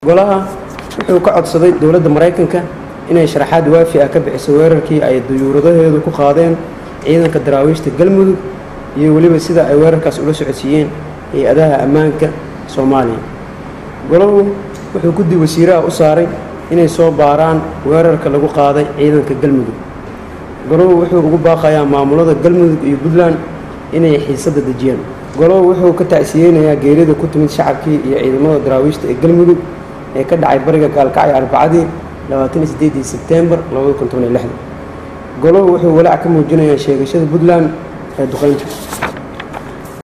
golaha wuxuu ka codsaday dowladda maraykanka inay sharaxaad waafi ah ka bixiso weerarkii ay duyuuradaheedu ku qaadeen ciidanka daraawiishta galmudug iyo weliba sida ay weerarkaas ula socodsiiyeen hay-adaha ammaanka soomaaliya golahu wuxuu guddi wasiiraha u saaray inay soo baaraan weerarka lagu qaaday ciidanka galmudug golahu wuxuu ugu baaqayaa maamulada galmudug iyo puntland inay xiisadda dejiyaan golahu wuxuu ka tacsiyeynayaa geerida ku timid shacabkii iyo ciidamada daraawiishta ee galmudug ee ka dhacay bariga gaalkacyo arbacadii labaataniyo sebtembar golahu wuxuu walaac ka muujinayaa sheegashada puntland ee duqeynta